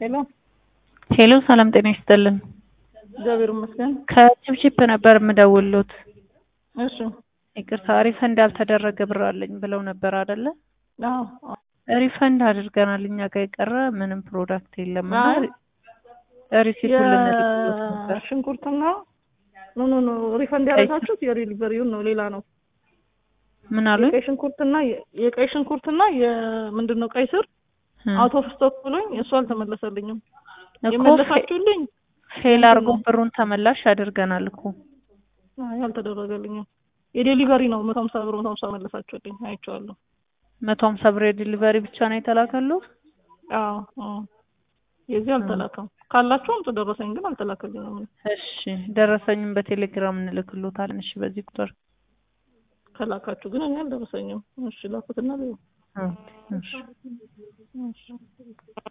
ሄሎ ሄሎ ሰላም ጤና ይስጥልን። እግዚአብሔር ይመስገን። ከቺፕቺፕ ነበር የምደውልዎት። እሺ ይቅርታ ሪፈንድ ያልተደረገ ብር አለኝ ብለው ነበር አይደለ? አዎ ሪፈንድ አድርገናል። እኛ ጋር የቀረ ምንም ፕሮዳክት የለም እና አይ፣ ሪሲቱን ልንልክሎት ነበር። የሽንኩርትና ኖ ኖ ኖ ሪፈንድ ያደረጋችሁት የዴሊቨሪውን ነው፣ ሌላ ነው። ምን አሉኝ? የቀይ ሽንኩርትና የ- የቀይ ሽንኩርትና የምንድን ነው ቀይ ስር እ አውት ኦፍ ስቶክ ብሎኝ እሱ አልተመለሰልኝም። እኮ የመለሳችሁልኝ ፌል አድርጎ ብሩን ተመላሽ አድርገናል እኮ። አይ አልተደረገልኝም። የዴሊቨሪ ነው መቶ ሀምሳ ብር መቶ ሀምሳ መለሳችሁልኝ፣ አይቼዋለሁ። መቶ ሀምሳ ብር የዲሊቨሪ ብቻ ነው የተላከለው። አዎ አዎ የዚህ አልተላከም። ካላችሁ አምጡ፣ ደረሰኝ ግን አልተላከልኝም። እሺ ደረሰኝም በቴሌግራም እንልክሎታለን። እሺ በዚህ ቁጥር ከላካችሁ ግን እኔ አልደረሰኝም። እሺ ላኩትና ልዩ ኦኬ፣ እሺ እሺ